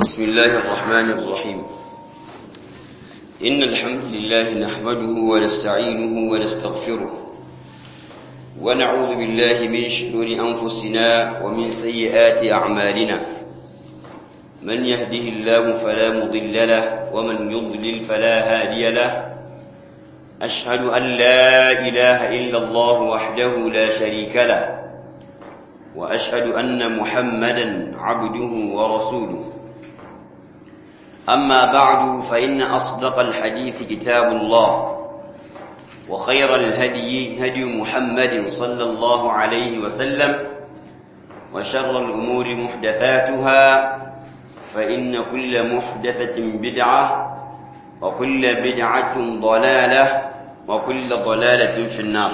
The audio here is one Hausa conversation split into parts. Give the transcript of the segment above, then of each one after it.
بسم الله الرحمن الرحيم إن الحمد لله نحمده ونستعينه ونستغفره ونعوذ بالله من شرور أنفسنا ومن سيئات أعمالنا من يهده الله فلا مضل له ومن يضلل فلا هادي له أشهد أن لا إله إلا الله وحده لا شريك له وأشهد أن محمدا عبده ورسوله أما بعد فإن أصدق الحديث كتاب الله وخير الهدي هدي محمد صلى الله عليه وسلم وشر الأمور محدثاتها فإن كل محدثة بدعة وكل بدعة ضلالة وكل ضلالة في النار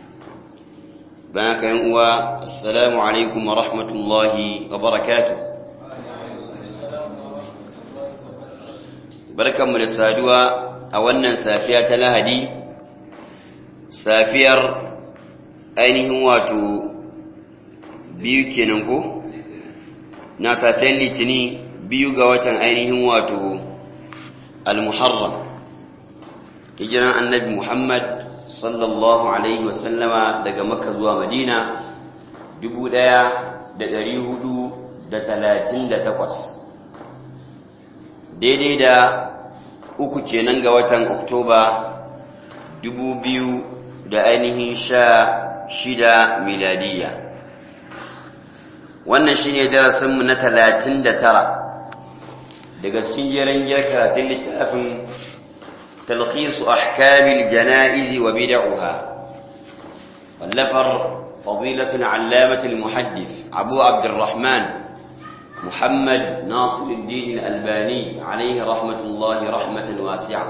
بارك السلام عليكم ورحمة الله وبركاته barkanmu da saduwa a wannan safiya ta lahadi safiyar ainihin wato biyu kenan ko na safiyar litini biyu ga watan ainihin wato al-muharram hijiran annabi muhammad sallallahu alaihi wasallama daga makka zuwa madina 1438 daidai da uku kenan ga watan oktoba dubu biyu da ainihin sha shida miladiya wannan shine darasinmu na talatin da tara daga cikin jeren giyar karatun littafin talhisu ahkamil jana'izi wa bid'uha wallafar fadilatun allamatul muhaddith abu abdurrahman محمد ناصر الدين الألباني عليه رحمة الله رحمة واسعة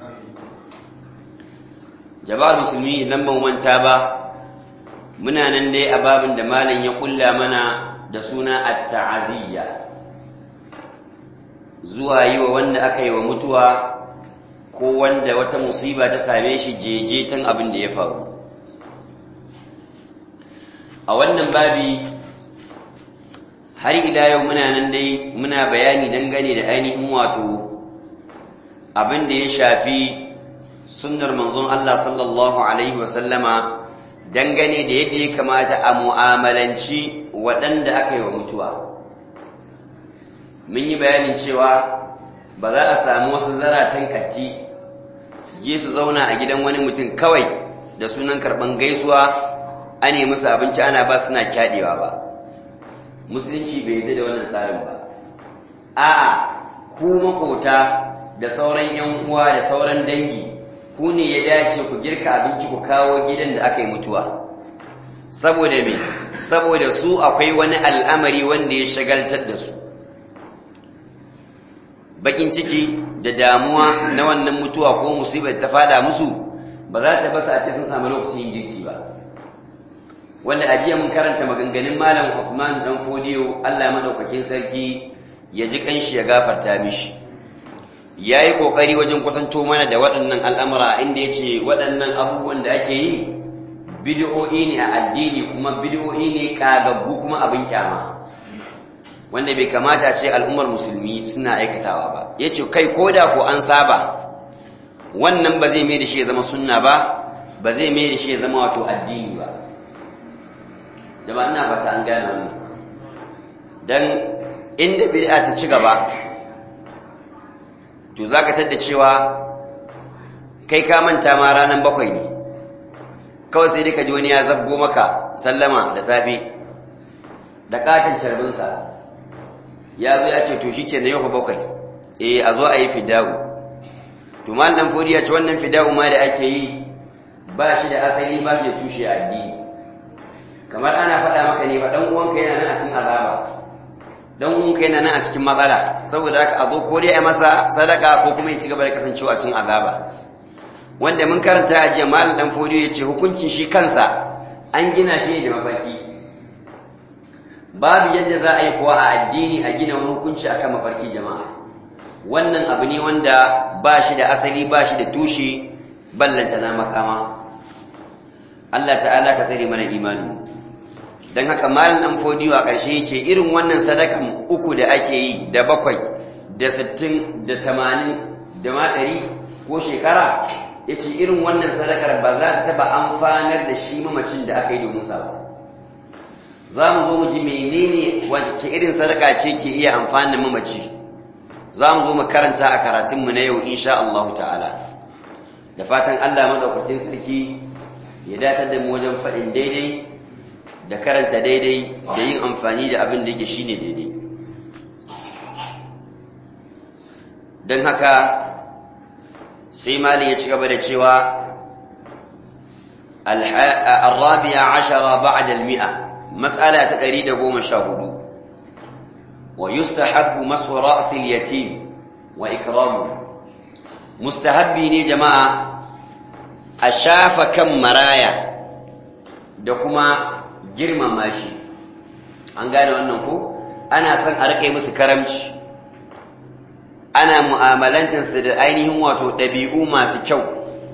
جبار مسلمي لما من تابا منا نندي أباب دمالا يقول منا دسونا التعزية zuwa yi wa wanda aka yi wa mutuwa ko wanda wata musiba ta same shi jejetan abin da ya faru a wannan babi har ila yau muna nan dai muna bayani dangane da ainihin wato abin da ya shafi sunnar manzon Allah sallallahu alaihi wasallama dangane da yadda ya kamata a mu'amalanci waɗanda aka yi wa mutuwa mun yi bayanin cewa ba za a samu wasu zaratan katti su je su zauna a gidan wani mutum kawai da sunan karɓan gaisuwa a ne musu abinci ana ba suna kyaɗewa ba musulunci bai yarda da wannan tsarin ba a'a ku makota da sauran yan uwa da sauran dangi ku ne ya dace ku girka abinci ku kawo gidan da aka yi mutuwa saboda me saboda su akwai wani al'amari wanda ya shagaltar da su bakin ciki da damuwa na wannan mutuwa ko musibar ta fada musu ba za ta basa a ce sun samu lokacin girki ba wanda a jiya mun karanta maganganun malam Uthman dan Fodiyo Allah madaukakin sarki ya ji kanshi ya gafarta mishi yayi kokari wajen kusanto mana da waɗannan al'amura inda yace waɗannan abubuwan da ake yi bid'o'i ne a addini kuma bid'o'i ne kagaggu kuma abin kyama wanda bai kamata ce al'ummar musulmi suna aikatawa ba yace kai koda ko an saba wannan ba zai mai da shi ya zama sunna ba ba zai mai da shi ya zama wato addini ba jama'a ina fata an gane wannan dan inda bid'a ta ci gaba to zaka tada cewa kai ka manta ma ranan bakwai ne kawai sai dai ka ji wani ya zabgo maka sallama da safe da katin carbinsa ya zo ya ce to shi ke na yau bakwai eh a zo a yi fidawu to mal dan fodi ya ce wannan fidawu ma da ake yi ba shi da asali ba shi da tushe a addini kamar ana faɗa maka ne ba ɗan uwanka yana nan a cikin azaba ɗan uwanka yana nan a cikin matsala saboda haka a zo ko dai a masa sadaka ko kuma ya ci gaba da kasancewa a cikin azaba wanda mun karanta a jiya malam dan fodiyo ya ce hukuncin shi kansa an gina shi ne da mafarki babu yadda za a yi kuwa a addini a gina wani hukunci akan mafarki jama'a wannan abu ne wanda ba shi da asali ba shi da tushe ballanta na makama Allah ta'ala ka tsare mana imani don haka malin an fodiyo a ƙarshe ce irin wannan sadakan uku da ake yi da bakwai da sittin da tamanin da ma ɗari ko shekara ya ce irin wannan sadakar ba za ta taɓa amfanar da shi mamacin da aka yi domin sa ba za mu zo mu ji menene wacce irin sadaka ce ke iya amfanin mamaci za mu zo mu karanta a karatunmu na yau insha Allah ta'ala da fatan Allah maɗaukakin sarki ya datar da mu wajen faɗin daidai da karanta daidai da yin amfani da abin da yake shine daidai don haka sai mali ya ci gaba da cewa الرابعة عشر بعد المئة مسألة تقريد قوم شاهدوا ويستحب مسح رأس اليتيم وإكرامه مستحبي ني جماعة أشاف كم مرايا دكما جرم ماشي an gane wannan ko ana son a rike musu karamci ana mu'amalantarsu da ainihin wato ɗabi'u masu kyau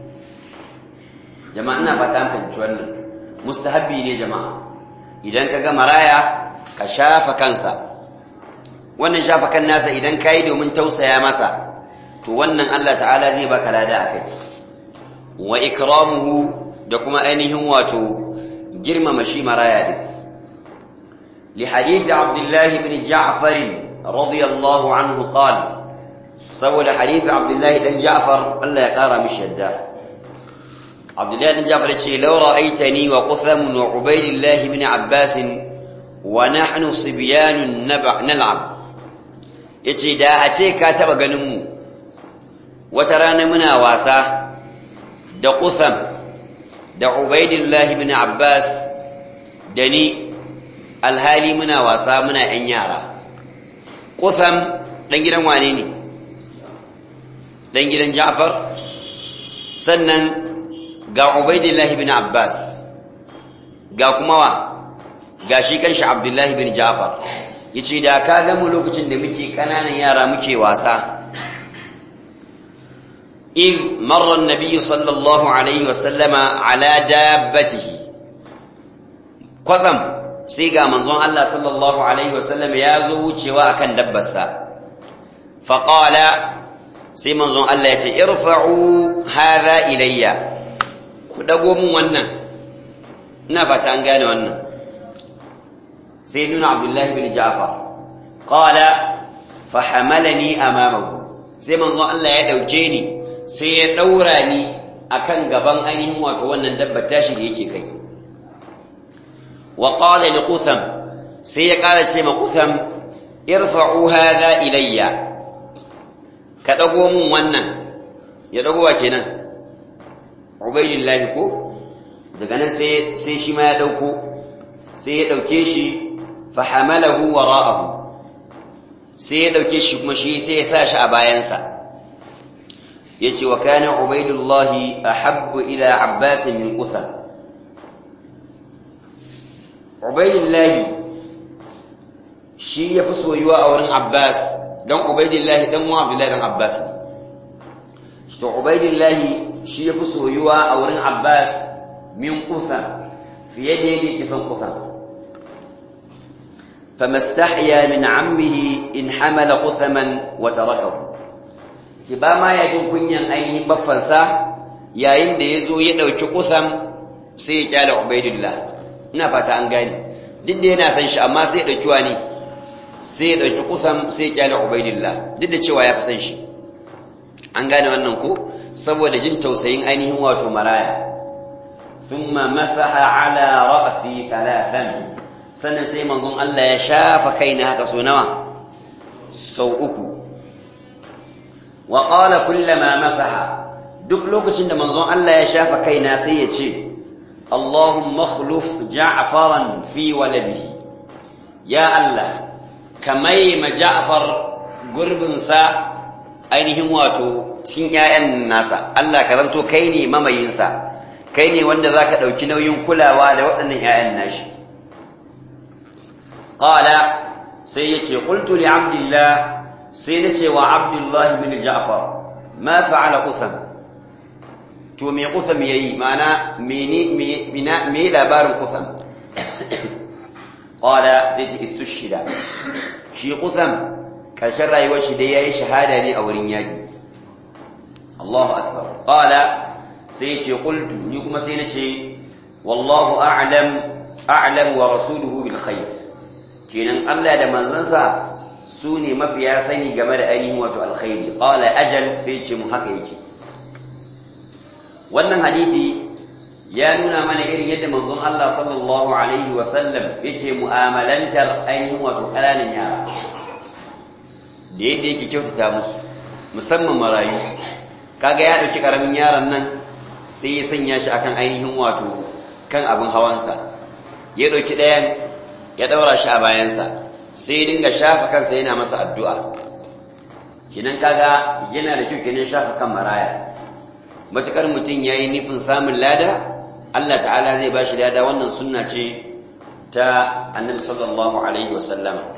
jama'a ina fata an fahimci wannan mustahabbi ne jama'a idan ka ga maraya ka shafa kansa wannan shafa kan nasa idan ka yi domin tausaya masa to wannan Allah ta'ala zai baka lada a kai wa ikramuhu da kuma ainihin wato girmama shi maraya din li hadith Abdullah ibn Ja'far radiyallahu anhu qala saboda hadith Abdullah dan Ja'far Allah ya kara mishi yadda Abdullah ibn Ja'far ce law ra'aitani wa Qutham wa Ubaydillah ibn Abbas wa nahnu sibyanun nal'ab yace da a ce ka taba ganin mu wata rana muna wasa da Qutham da Ubaydillah ibn Abbas da ni alhali muna wasa muna yan yara Qutham dan gidan wane ne dan gidan Ja'far sannan ga Ubaydillah ibn Abbas ga kuma wa ga shi kanshi Abdullah ibn Ja'far yace da ka ga mu lokacin da muke kananan yara muke wasa إذ مر النبي صلى الله عليه وسلم على دابته قسم سيغا منظون الله صلى الله عليه وسلم يازو وچوا akan dabbarsa فقال sai manzon Allah ya ce irfa'u hadha ilayya ku dago mun wannan ina fata an gane wannan sai nuna Abdullah ibn Ja'far qala fa hamalani amamahu sai manzon Allah ya dauke ni sai ya daura ni akan gaban ainihin wato wannan dabbar tashi da yake kai wa qala li qutham sai ya kara ce ma qutham irfa'u hadha ilayya ka ɗago mun wannan ya ɗago wa kenan ubaidillahi ko daga nan sai shi ma ya ɗauko sai ya ɗauke shi fahamalahu wara'ahu sai ya ɗauke shi kuma shi sai ya sa shi a bayansa ya ce wa kana ubaidullahi a habbu ila abbasin min kusa ubaidillahi shi ya fi soyuwa a wurin abbas dan ubaidillahi dan wa abdullahi dan abbas to ubaidillahi shi yafi soyuwa a wurin abbas min kusa fiye da yadda yake son kusa famastahya min ammihi in hamala quthaman wa tarakahu ki ba ma ya jin kunyan ainihin baffansa yayin da yazo ya dauki kutham sai ya kyala ubaidillah ina fata an gane duk da yana san shi amma sai ya dauki wani sai ya ɗauki kusan sai ya kyale ubaidillah duk da cewa ya fi san shi an gane wannan ko saboda jin tausayin ainihin wato maraya thumma masaha ala ra'si thalathan sannan sai manzon Allah ya shafa kaina haka so nawa sau uku wa qala kullama masaha duk lokacin da manzon Allah ya shafa kaina sai ya ce Allahumma akhluf ja'faran fi waladihi ya Allah kamai ma Ja'far gurbinsa ainihin wato cikin ƴaƴan nasa Allah ka zanto kai ne mamayinsa kai ne wanda zaka dauki nauyin kulawa da waɗannan ƴaƴan nashi qala sai yace qultu li abdillah sai nace wa abdullah bin Ja'far ma fa'ala qusam to me qusam yayi mana mene me labarin qusam qala sai istushhida shi kusan ƙarshen rayuwar shi dai yayi shahada ne a wurin yaki Allahu akbar qala sai ce qultu ni kuma sai nace wallahu a'lam a'lam wa rasuluhu bil khair kenan Allah da manzansa su ne mafiya sani game da ainihin wato alkhairi qala ajal sai ce mu haka yake wannan hadisi ya nuna mana irin yadda manzon Allah sallallahu alaihi wa sallam yake mu'amalantar ainihin wato ƙananan yara da yadda yake kyautata musu musamman marayu kaga ya dauki karamin yaron nan sai ya sanya shi akan ainihin wato kan abin hawansa ya dauki ɗayan ya daura shi a bayansa sai dinga shafa kansa yana masa addu'a kinan kaga yana da kyau kenan shafa kan maraya matukar mutum yayi nufin samun lada Allah ta'ala zai bashi lada wannan sunna ce ta Annabi sallallahu alaihi wasallam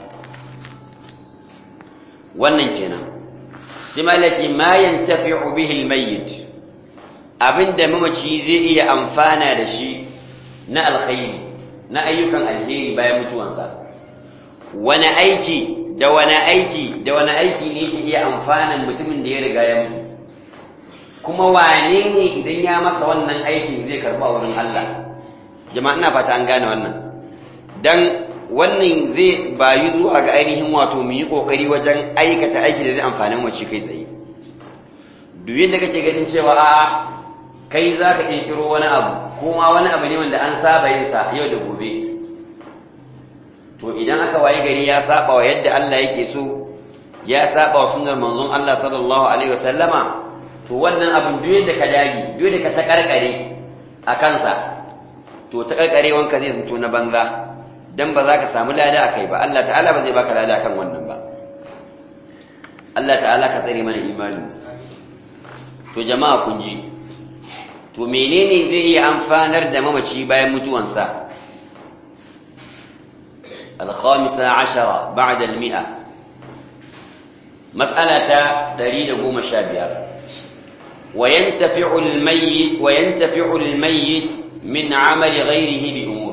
wannan kenan sai malaci ma yantafi'u bihi almayyit abinda mamaci zai iya amfana da shi na alkhairi na ayyukan alheri bayan mutuwansa wani aiki da wani aiki da wani aiki ne yake iya amfanan mutumin da ya riga ya mutu kuma wane ne idan ya masa wannan aikin zai karba wurin Allah jama'a ina fata an gane wannan dan wannan zai bayu zuwa ga ainihin wato mu yi kokari wajen aikata aiki da zai amfani mace kai tsaye duk yadda kake ganin cewa a kai za ka kirkiro wani abu kuma wani abu ne wanda an saba yin sa yau da gobe to idan aka waye gari ya saba wa yadda Allah yake so ya saba wa sunnar manzon Allah sallallahu alaihi wasallama to wannan abin duk yadda ka dagi duk yadda ka ta karkare a kansa to ta karkare wanka zai zanto na banza dan ba za ka samu lada akai ba Allah ta'ala ba zai baka lada akan wannan ba Allah ta'ala ka tsare mana imanin to jama'a kun ji to menene zai iya amfanar da mamaci bayan mutuwansa الخامسة عشرة بعد المئة مسألة دريد قوم شابير وينتفع الميت وينتفع الميت من عمل غيره بأمور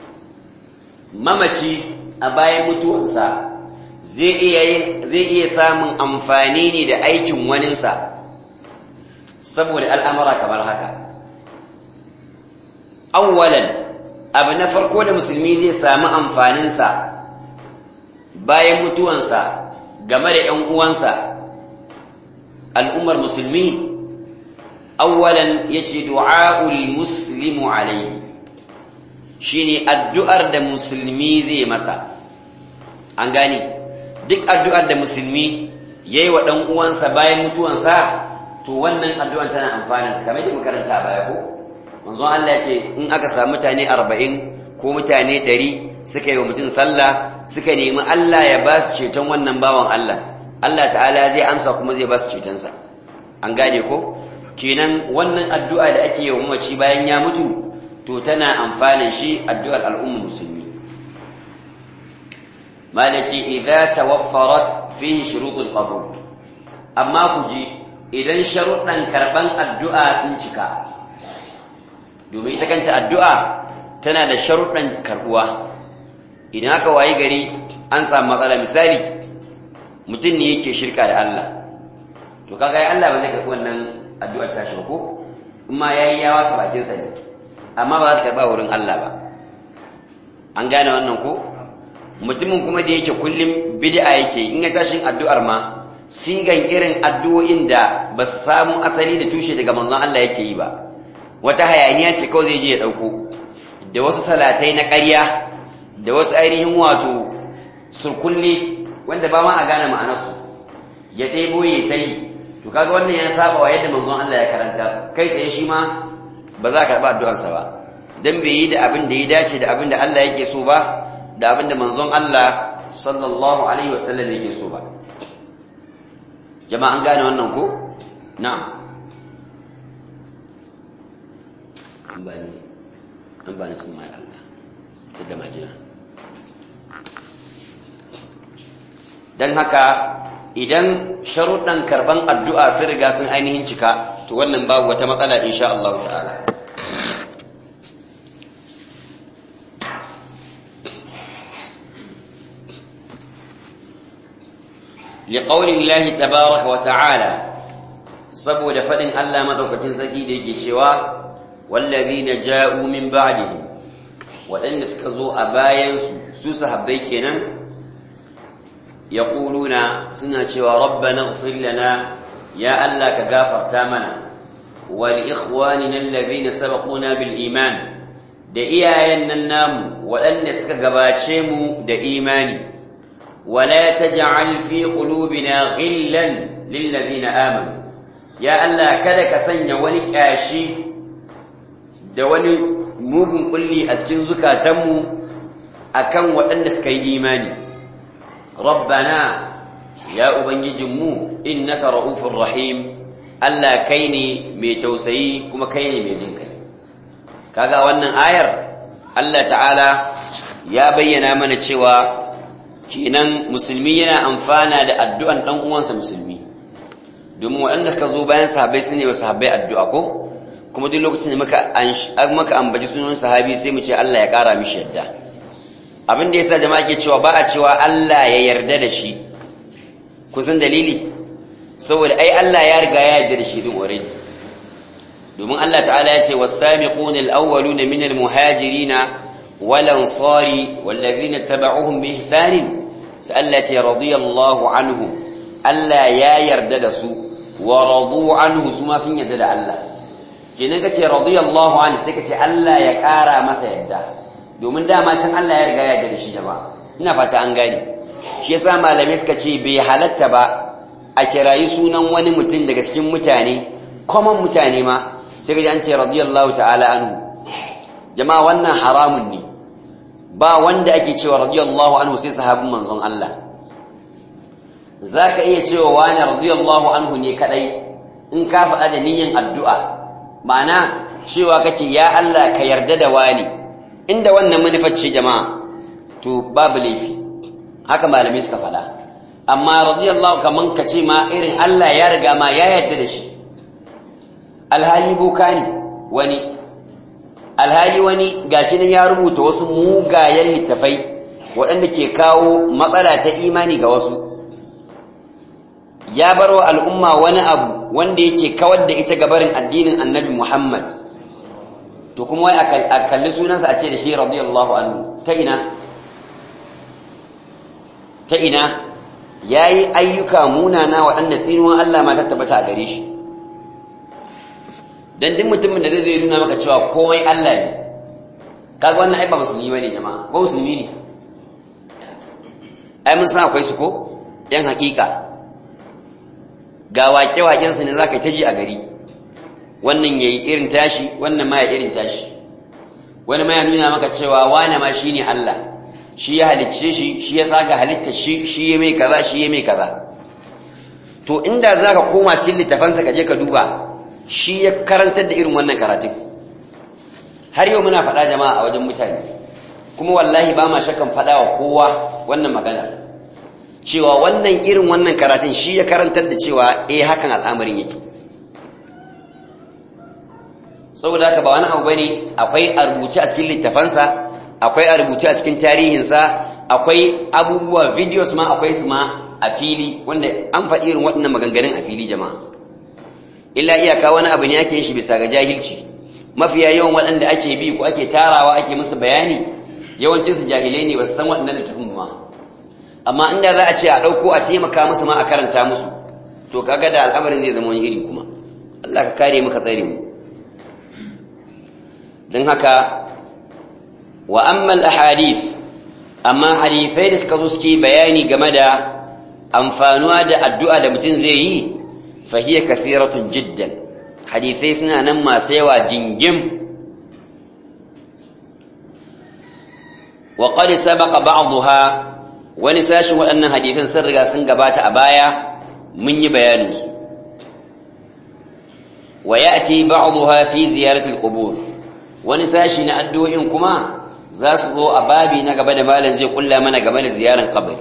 ممتي أباي متوانسا zai iya samun amfani ne da aikin waninsa saboda al'amura kamar haka awwalan abu na farko da musulmi zai samu amfaninsa bayan mutuwansa game da ‘yan uwansa al'ummar musulmi awwalan ya ce du'a'ul muslimu alaihi shi ne addu'ar da musulmi zai masa an gani duk addu'ar da musulmi ya yi wa ɗan uwansa bayan mutuwansa to wannan addu'ar tana amfaninsa kamar yadda makaranta a baya ko manzon Allah ya ce in aka samu mutane arba'in ko mutane ɗari suka yi wa mutum sallah suka nemi Allah ya ba su ceton wannan bawan Allah Allah ta'ala zai amsa kuma zai ba su cetonsa an gane ko kenan wannan addu'a da ake yi wa mamaci bayan ya mutu to tana amfanin shi addu'ar al'ummar musulmi malaki idza tawaffarat fihi shurutul qabul amma ku ji idan sharuɗan karban addu'a sun cika domin ita kanta addu'a tana da sharuɗan karɓuwa idan aka wayi gari an samu matsala misali mutum ne yake shirka da Allah to kaga ya Allah ba zai karɓi wannan addu'ar tashi ba ko amma ya yi yawa sa bakinsa ne amma ba za ta karɓa wurin Allah ba an gane wannan ko mutumin kuma da yake kullum bid'a yake in ya tashin addu'ar ma sigan irin addu'o'in da ba su samu asali da tushe daga manzon Allah yake yi ba wata hayaniya ce kawai zai je ya ɗauko da wasu salatai na ƙarya da wasu ainihin wato surkulle wanda ba ma a gane ma'anarsu ya ɗebo ya ta yi to kaga wannan ya saba wa yadda manzon Allah ya karanta kai tsaye shi ma ba za ka karɓa addu'arsa ba dan bai yi da abin da ya dace da abin da Allah yake so ba da abin da manzon Allah sallallahu alaihi wasallam yake so ba jama'an gane wannan ko na'am an ba ni an ba ni sun mai Allah ta da majina don haka idan sharuɗan karban addu'a sun riga sun ainihin cika to wannan babu wata matsala insha Allah ta'ala liqauli llahi tabaaraka wa ta'ala saboda fadin Allah madaukakin sarki da yake cewa wallazina ja'u min ba'dihim waɗanda suka zo a bayansu su sahabbai kenan yaquluna suna cewa rabbana ighfir lana ya Allah ka gafarta mana wal ikhwanina alladhina sabaquna bil iman da iyayen nan namu waɗanda suka gabace mu da imani wala taj'al fi qulubina ghillan lil ladina amanu ya Allah kada ka sanya wani kyashi da wani mugun kulli a cikin zukatanmu akan waɗanda suka yi imani rabbana ya ubangijinmu innaka ra'ufur rahim Allah kai ne mai tausayi kuma kai ne mai jin kai kaga wannan ayar Allah ta'ala ya bayyana mana cewa kenan musulmi yana amfana da addu'an dan uwansa musulmi domin waɗanda suka zo bayan sahabbai su ne wa sahabbai addu'a ko kuma duk lokacin da muka maka ambaci sunan sahabi sai mu ce Allah ya ƙara mishi yadda abin da yasa jama'a ke cewa ba a cewa Allah ya yarda da shi kusan dalili saboda ai Allah ya riga ya yarda da shi din already domin Allah ta'ala ya ce was-sabiquna al-awwaluna min al-muhajirin wal-ansari wal-ladhina tabauhum bi ihsan sai Allah ya ce radiyallahu anhu Allah ya yarda da su wa radu anhu su ma sun yarda da Allah kenan kace radiyallahu anhu sai kace Allah ya kara masa yadda domin dama can Allah ya riga ya yarda da shi jama'a ina fata an gane shi yasa malamai suka ce bai halatta ba a kirayi sunan wani mutum daga cikin mutane common mutane ma sai kaji an ce radiyallahu ta'ala anhu jama'a wannan haramun ne ba wanda ake cewa radiyallahu anhu sai sahabin manzon Allah zaka iya cewa wani radiyallahu anhu ne kadai in ka faɗa da niyyar addu'a ma'ana cewa kake ya Allah ka yarda da wani inda wannan manufar ce jama'a to babu laifi haka malamai suka faɗa amma radiyallahu kaman ka ce ma irin Allah ya riga ma ya yarda da shi alhali boka ne wani alhali wani gashi ne ya rubuta wasu mugayen littafai waɗanda ke kawo matsala ta imani ga wasu ya bar wa al'umma wani abu wanda yake kawar da ita gabarin addinin annabi Muhammad to kuma wai a kalli sunansa a ce da shi radiyallahu anhu ta ina ta ina ya yi ayyuka munana waɗanda tsinuwan Allah ma ta tabbata a gare shi don duk mutumin da zai zai nuna maka cewa komai Allah ne kaga wannan ai ba musulmi bane jama'a ko musulmi ne ai mun san akwai su ko yan hakika ga wake-waken su ne zaka ta ji a gari wannan yayi irin tashi wannan ma ya irin tashi wani ma ya nuna maka cewa wane ma shine Allah shi ya halicce shi shi ya tsaga halitta shi shi ya mai kaza shi ya mai kaza to inda zaka koma cikin littafansa ka je ka duba shi ya karantar da irin wannan karatun har yau muna faɗa jama'a a wajen mutane kuma wallahi ba ma shakan faɗa wa kowa wannan magana cewa wannan irin wannan karatun shi ya karantar da cewa eh hakan al'amarin yake saboda haka ba wani abu bane akwai a rubuce a cikin littafansa akwai a rubuce a cikin tarihinsa akwai abubuwa videos ma akwai su ma a fili wanda an faɗi irin waɗannan maganganun a fili jama'a illa iyaka wani abu ne ake yin shi bisa ga jahilci mafiya yawan waɗanda ake bi ko ake tarawa ake musu bayani yawancin su jahilai ne ba su san waɗannan littafin ba amma inda za a ce a ɗauko a taimaka musu ma a karanta musu to kaga da al'amarin zai zama wani iri kuma Allah ka kare mu ka tsare mu don haka wa amma al-ahadith amma hadisai da suka zo suke bayani game da amfanuwa da addu'a da mutum zai yi فهي كثيرة جدا حديثي سنة نما سيوا جنجم وقد سبق بعضها ونساش وأن حديثا سرقا سنقبات أبايا من يبيانس ويأتي بعضها في زيارة القبور ونساش نأدو إنكما زاسضو أبابي نقبل مالا زي قل من قبل زيارة قبر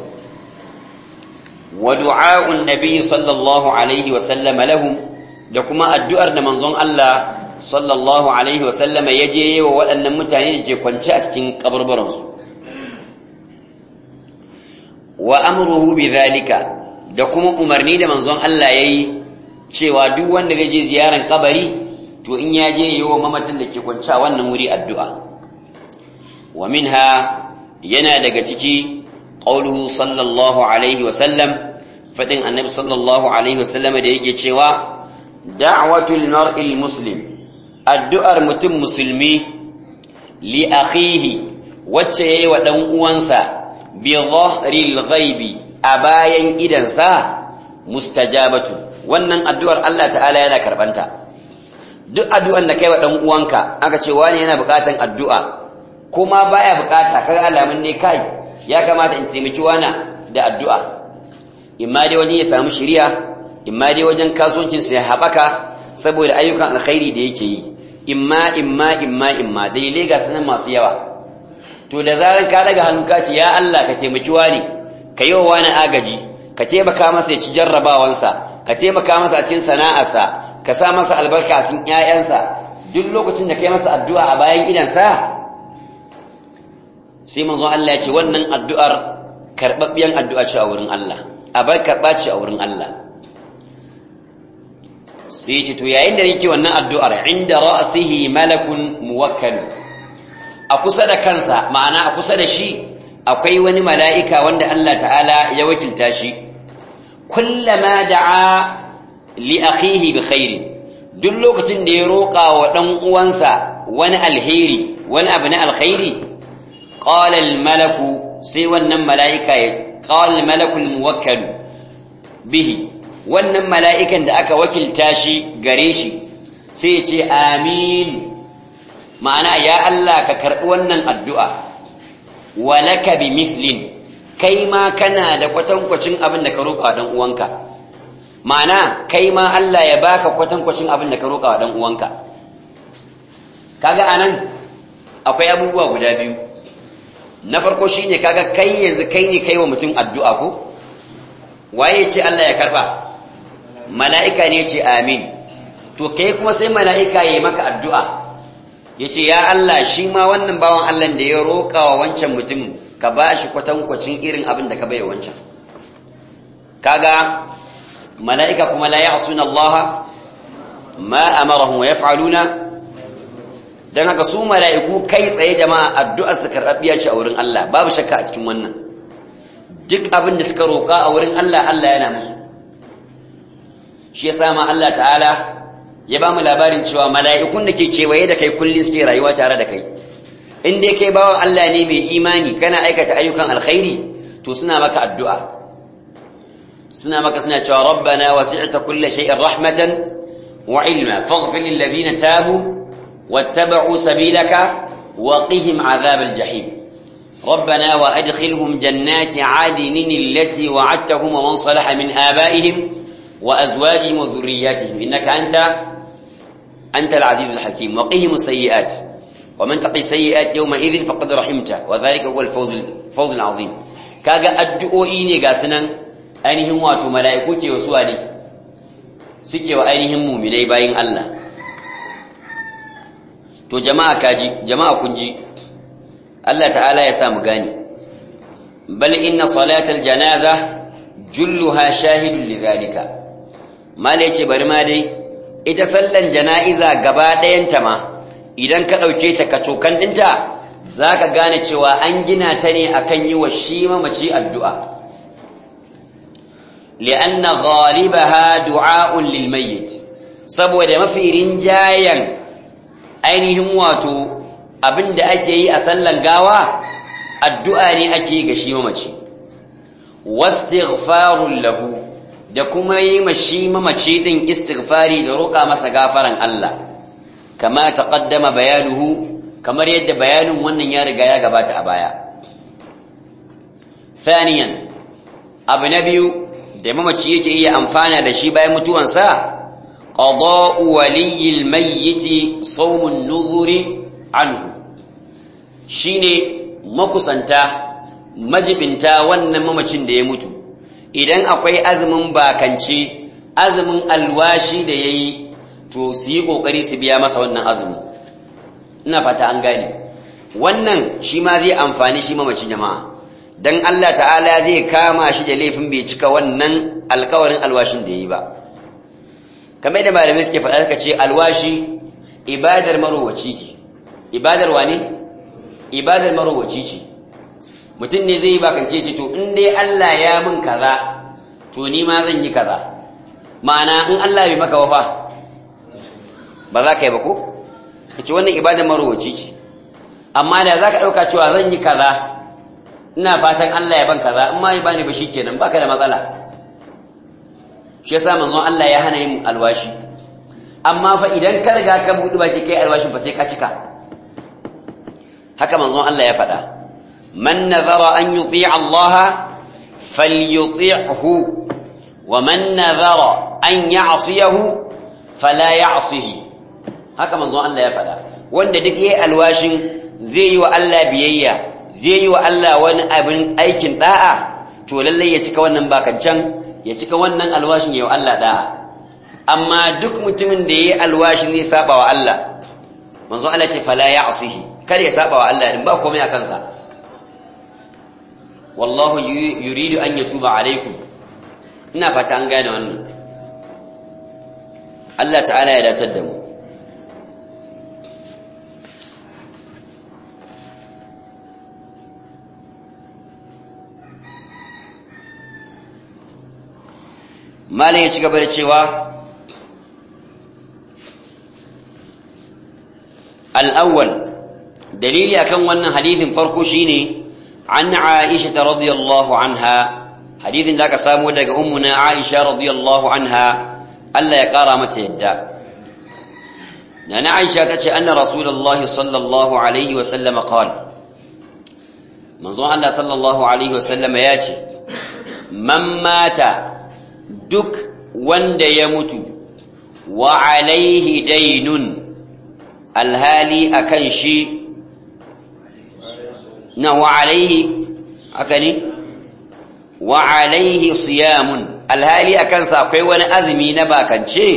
ودعاء النبي صلى الله عليه وسلم لهم لكما الدؤر منظون الله صلى الله عليه وسلم يجي وأن متاني يجي كونشا أسكين قبر برنس وأمره بذلك da kuma umarni da manzon Allah yayi cewa duk wanda zai je ziyaran kabari to in ya je yi wa mamacin da ke kwanci wannan wuri addu'a wa minha yana daga ciki qauluhu sallallahu alaihi wa sallam fadin annabi sallallahu alaihi wa sallam da yake cewa da'watul mar'il muslim addu'ar mutum musulmi li akhihi wacce yayi wa dan uwansa bi dhahril ghaibi a bayan idansa mustajabatu wannan addu'ar Allah ta'ala yana karbanta duk addu'an da kai wa dan uwanka aka ce wani yana bukatan addu'a kuma baya bukata kaga alamun ne kai ya kamata in taimaki wana da addu'a imma dai wani ya samu shiriya imma dai wajen kasuwancin sa ya habaka saboda ayyukan alkhairi da yake yi imma imma imma imma dalilai ga sanan masu yawa to da zaran ka daga hannu ka ce ya Allah ka taimaki wani ka yi wa wani agaji ka taimaka masa ya ci jarrabawansa ka taimaka masa a cikin sana'arsa ka sa masa albarka a cikin ƴaƴansa duk lokacin da kai masa addu'a a bayan gidansa sai manzo Allah ya ce wannan addu'ar karɓaɓɓiyan addu'a ce a wurin Allah a bai karɓa ce a wurin Allah sai ce to yayin da yake wannan addu'ar inda ra'sihi malakun muwakkal a kusa da kansa ma'ana a kusa da shi akwai wani mala'ika wanda Allah ta'ala ya wakilta shi kullama da'a li akhihi bi khairi duk lokacin da ya roƙa wa dan uwansa wani alheri wani abu na alkhairi qala al malaku sai wannan mala'ika ya qala al malaku al muwakkal bihi wannan mala'ikan da aka wakilta shi gare shi sai ya ce amin ma'ana ya Allah ka karɓi wannan addu'a walaka bi mithlin kai ma kana da kwatankwacin abin da ka roƙa dan uwanka ma'ana kai ma Allah ya baka kwatankwacin abin da ka roƙa dan uwanka kaga anan akwai abubuwa guda biyu na farko shine kaga kai yanzu kai ne kai wa mutum addu'a ko waye ce Allah ya karba mala'ika ne ce amin to kai kuma sai mala'ika ya yi maka addu'a ya ce ya Allah shi ma wannan bawan Allah da ya roƙa wa wancan mutum ka ba shi kwatankwacin irin abin da ka bai wancan kaga mala'ika kuma la ya suna Allah ma amarahun wa ya fa'aluna don haka su mala'iku kai tsaye jama'a addu'ar su karɓaɓɓiya ce a wurin Allah babu shakka a cikin wannan duk abin da suka roƙa a wurin Allah Allah yana musu shi ya sama Allah ta'ala ya ba mu labarin cewa mala'ikun da ke kewaye da kai kullum suke rayuwa tare da kai in dai kai bawan Allah ne mai imani kana aikata ayyukan alkhairi to suna maka addu'a suna maka suna cewa rabbana wasi'ta kulli shay'in rahmatan wa ilma faghfir lil ladina tabu wattaba'u sabilaka wa qihim 'adhab al jahim ربنا وأدخلهم جنات عادن التي وعدتهم ومن صلح من آبائهم وأزواجهم وذرياتهم إنك أنت أنت العزيز الحكيم وقهم السيئات ومن تقي السيئات يومئذ فقد رحمته وذلك هو الفوز الفوز العظيم كاغا addu'o'i ne ga sunan ainihin wato mala'iku ke wasu ne suke wa ainihin mu'minai bayin Allah to jama'a kaji jama'a kun ji Allah ta'ala ya sa mu gane bal inna salatal janaza julluha shahidun lidhalika mala yace bari ma dai ita sallan jana'iza gaba ɗayanta ma idan ka ɗauke ta ka cokan ɗinta za ka gane cewa an gina ta ne akan yi wa shi mamaci addu'a li'anna ghalibaha du'a'un lil mayyit saboda mafi rinjayen ainihin wato abinda ake yi a sallan gawa addu'a ne ake yi ga shi mamaci wastighfarun lahu da kuma yi mashi mamaci din istighfari da roƙa masa gafaran Allah kama taqaddama bayanuhu kamar yadda bayanin wannan ya riga ya gabata a baya thaniyan abu na biyu da mamaci yake iya amfana da shi bayan mutuwansa qada'u waliyil mayyit sawmun nuzuri anhu shine makusanta majibinta wannan mamacin da ya mutu idan akwai azumin bakance azumin alwashi da ya yi to su yi ƙoƙari su biya masa wannan azumin ina fata an gane wannan shi ma zai amfani shi mamaci jama'a dan Allah ta'ala zai kama shi da laifin bai cika wannan alkawarin alwashin da yi ba kamar da malamai suke faɗa suka ce alwashi ibadar marowaci ce ibadar wane ibadar marowaci ce mutum ne zai yi bakance ce to in dai Allah ya min kaza to ni ma zan yi kaza ma'ana in Allah bai maka wafa ba za ka yi ba ko ka ce wannan ibadar marowaci ce amma da za ka ɗauka cewa zan yi kaza ina fatan Allah ya ban kaza in ma ya bani ba shikenan baka da matsala shi yasa manzon Allah ya hana yin alwashi amma fa idan ka riga ka buɗe baki kai alwashin fa sai ka cika haka manzon Allah ya faɗa man nazara an yuti'a Allah falyuti'hu wa man nazara an ya'siyahu fala ya'sihi haka manzon Allah ya faɗa wanda duk yayi alwashin zai yi wa Allah biyayya zai yi wa Allah wani abin aikin da'a to lallai ya cika wannan bakancan ya cika wannan alwashin ya wa Allah da'a amma duk mutumin da yayi alwashin zai saba wa Allah manzo Allah ce fala ya'sihi kar ya saba wa Allah din ba komai a kansa wallahu yuridu an yatuba alaikum ina fata an gane wannan Allah ta'ala ya datar da mu malam ya ci gaba da cewa al'awwal dalili akan wannan hadithin farko shine an aisha ta radiyallahu anha hadithin da aka samu daga ummuna aisha radiyallahu anha Allah ya kara mata yadda na na aisha ta ce anna rasulullahi sallallahu alaihi wasallam qala manzon Allah sallallahu alaihi wasallam ya ce man mata duk wanda ya mutu wa alaihi dainun alhali akan shi na wa alaihi aka ne wa alaihi siyamun alhali akan sa akwai wani azumi na bakance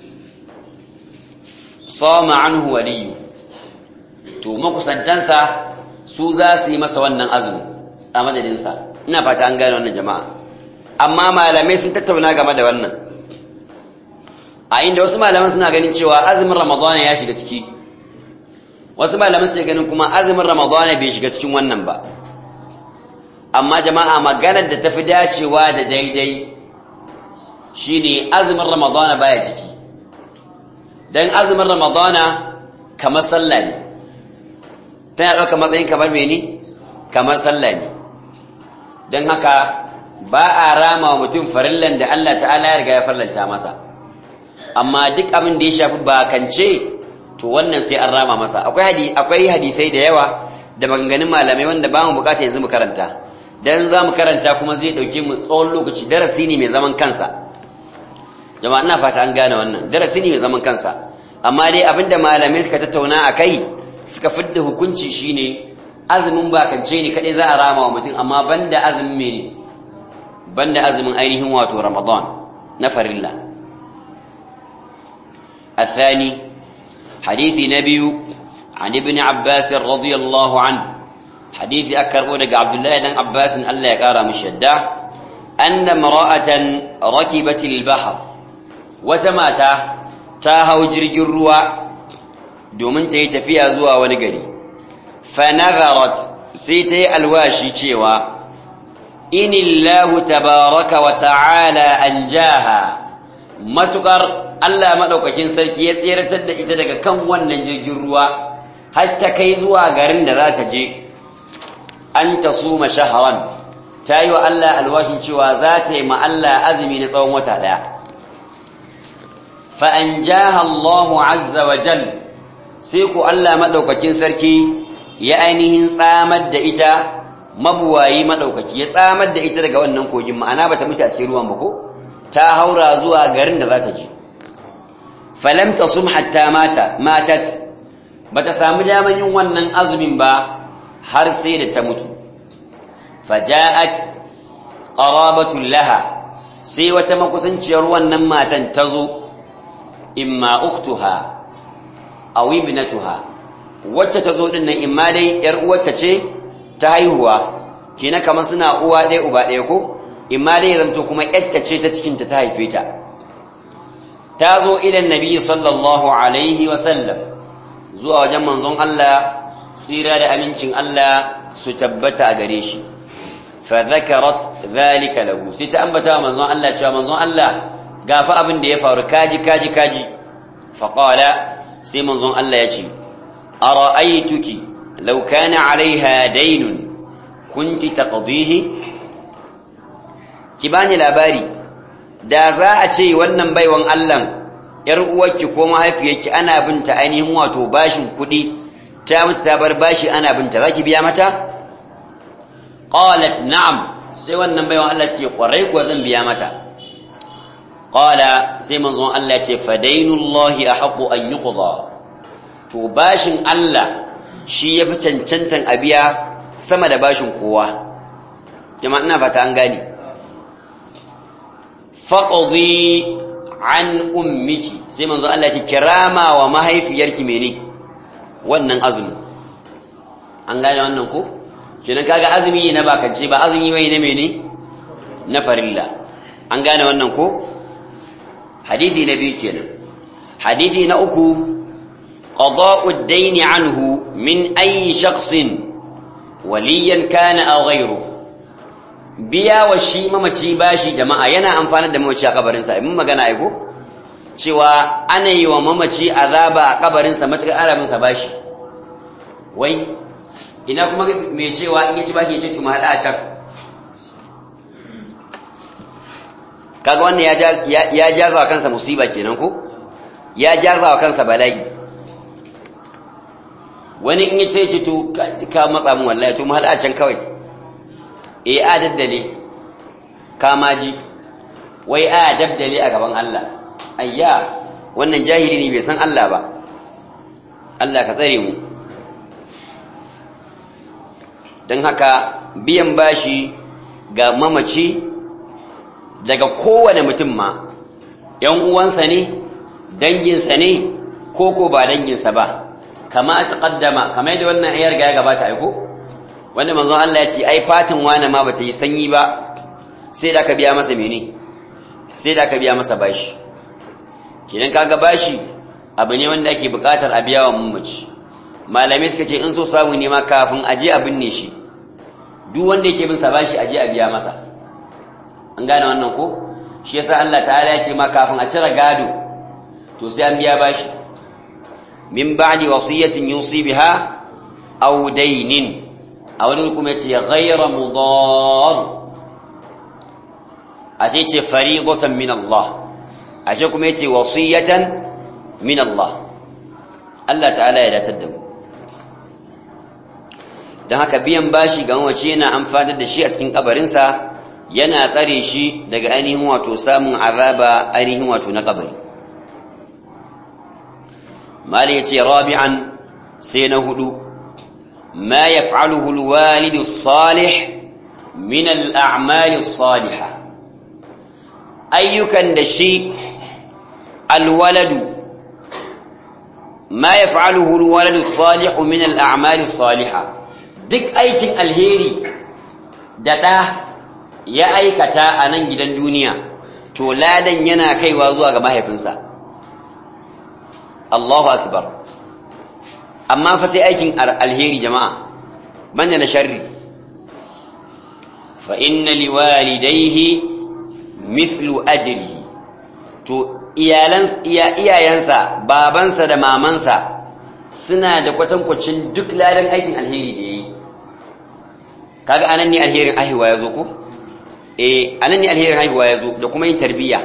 sama anhu waliyu to makusantansa su za su yi masa wannan azumi a madadinsa ina fata an gane wannan jama'a amma malamai sun tattauna game da wannan a inda wasu malaman suna ganin cewa azumin ramadana ya shiga ciki wasu malaman suna ganin kuma azumin ramadana bai shiga cikin wannan ba amma jama'a maganar da tafi dacewa da daidai shine azumin ramadana baya ciki dan azumin ramadana kamar sallah ne tana ɗauka matsayin kamar mene kamar sallah ne don haka ba a rama wa mutum farillan da Allah ta'ala ya riga ya farlanta masa amma duk abin da ya shafi bakance to wannan sai an rama masa akwai akwai hadisai da yawa da maganganun malamai wanda ba mu bukata yanzu mu karanta dan za mu karanta kuma zai dauke mu tsawon lokaci darasi ne mai zaman kansa jama'a ina fata an gane wannan darasi ne mai zaman kansa amma dai abinda malamai suka tattauna akai suka fidda hukunci shine azumin bakance ne kadai za a rama wa mutum amma banda azumin mene banda azumin ainihin wato Ramadan na farilla الثاني حديث نبي عن ابن عباس رضي الله عنه حديث أكر ولق عبد الله بن عباس ألا يقارى مشدة أن امرأة ركبت البحر وتماتا تاها وجرج الروا دومن تيتفيها زوا ونقري فنظرت سيتي الواشي تشيوا إن الله تبارك وتعالى أنجاها matukar Allah madaukakin sarki ya tseratar da ita daga kan wannan jirgin ruwa har ta kai zuwa garin da za ta je an ta suma shaharan ta yi wa Allah alwashin cewa za ta yi ma Allah azumi na tsawon wata daya fa an jaha Allahu azza wa jal sai ku Allah madaukakin sarki ya ainihin tsamar da ita mabuwayi madaukaki ya tsamar da ita daga wannan kogin ma'ana bata mutu a cikin ruwan ba ko ta haura zuwa garin da za ta je falam tasum hatta mata matat bata samu daman yin wannan azumin ba har sai da ta mutu faja'at qarabatul laha sai wata makusanciyar wannan matan ta zo imma ukhtuha aw ibnatuha wacce ta zo din nan imma dai yar uwarta ce ta haihuwa kina kamar suna uwa ɗaya uba ɗaya ko imma dai zanto kuma ƴatta ce ta cikinta ta haife ta ta zo ilan nabi sallallahu alaihi wa sallam zuwa wajen manzon Allah tsira da amincin Allah su tabbata a gare shi fa dhakarat dhalika lahu sai ta ambata manzon Allah cewa manzon Allah gafa abin da ya faru kaji kaji kaji fa qala sai manzon Allah ya ce ara'aytuki law kana 'alayha daynun kunti taqdihi ki bani labari da za a ce wannan baiwan Allah yar uwarki ko mahaifiyarki ana binta ainihin wato bashin kuɗi ta mutu ta bar bashi ana binta zaki biya mata qalat na'am sai wannan baiwan Allah ce kwarai kuwa zan biya mata qala sai manzon Allah ce fadainullahi ahqqu an yuqda to bashin Allah shi yafi cancantan a biya sama da bashin kowa jama'a ina fata an gane faqdi an ummiki sai manzo Allah ce kirama wa mahaifiyarki mene wannan azumi an gane wannan ko kenan kaga azumi na bakance ba azumi wai na mene na farilla an gane wannan ko hadisi na biyu kenan hadisi na uku qada'u ad-dayn anhu min ayi shakhsin waliyan kana aw ghayruhu biya wa shi mamaci bashi jama'a yana amfanar da mamaci a kabarinsa mun magana aiko cewa ana yi wa mamaci azaba a kabarinsa matuƙar arabinsa bashi wai ina kuma mai cewa in yaci bashi ya ce tuma haɗa a can kaga wannan ya jaza wa kansa musiba kenan ko ya jaza wa kansa bala'i wani in yace ce to ka matsa mun wallahi to mu haɗa a can kawai e a daddale kamaji wai a daddale a gaban Allah ayya wannan jahili ne bai san Allah ba Allah ka tsare mu don haka biyan bashi ga mamaci daga kowane mutum ma ‘yan uwansa ne danginsa ne ko ko ba danginsa ba kama a taƙaddama kama yadda wannan ayar ga ya gabata aiko? wanda manzon Allah ya ce ai fatin wani ma bata yi sanyi ba sai da ka biya masa mene sai da ka biya masa bashi kidan kaga bashi abu ne wanda ake bukatar a biya wa mamaci malamai suka ce in so samu ne ma kafin aje a binne shi duk wanda yake bin sa bashi aje a biya masa an gane wannan ko shi yasa Allah ta'ala ya ce ma kafin a cire gado to sai an biya bashi min ba'di wasiyatin yusi biha aw daynin a wani kuma ce ghaira mudar a ce ce fariqatan min Allah a ce kuma yace wasiyatan min Allah Allah ta'ala ya datar da mu dan haka biyan bashi ga wace yana amfanar da shi a cikin kabarinsa yana tsare shi daga ainihin wato samun azaba ainihin wato na kabari mali yace rabi'an sai na hudu ما يفعله الوالد الصالح من الأعمال الصالحة أيكن دشي الولد ما يفعله الولد الصالح من الأعمال الصالحة دك أيكن الهيري دتا يا أيكتا أنا جدا دنيا تولادا ينا كي وازوا كما هيفنسا الله أكبر amma fa sai aikin alheri jama'a banda na sharri fa inna liwalidayhi mithlu ajrihi to iyalan iyayensa babansa da mamansa suna da kwatankwacin duk ladan aikin alheri da yayi kaga anan ne alherin haihuwa yazo ko eh anan ne alherin haihuwa yazo da kuma yin tarbiyya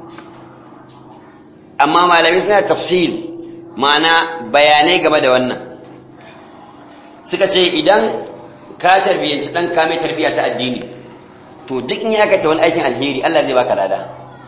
amma malamai suna tafsil ma'ana bayanai game da wannan suka ce idan ka tarbiyyanci ɗan ka mai tarbiyya ta addini to duk in ya aikata wani aikin alheri Allah zai baka lada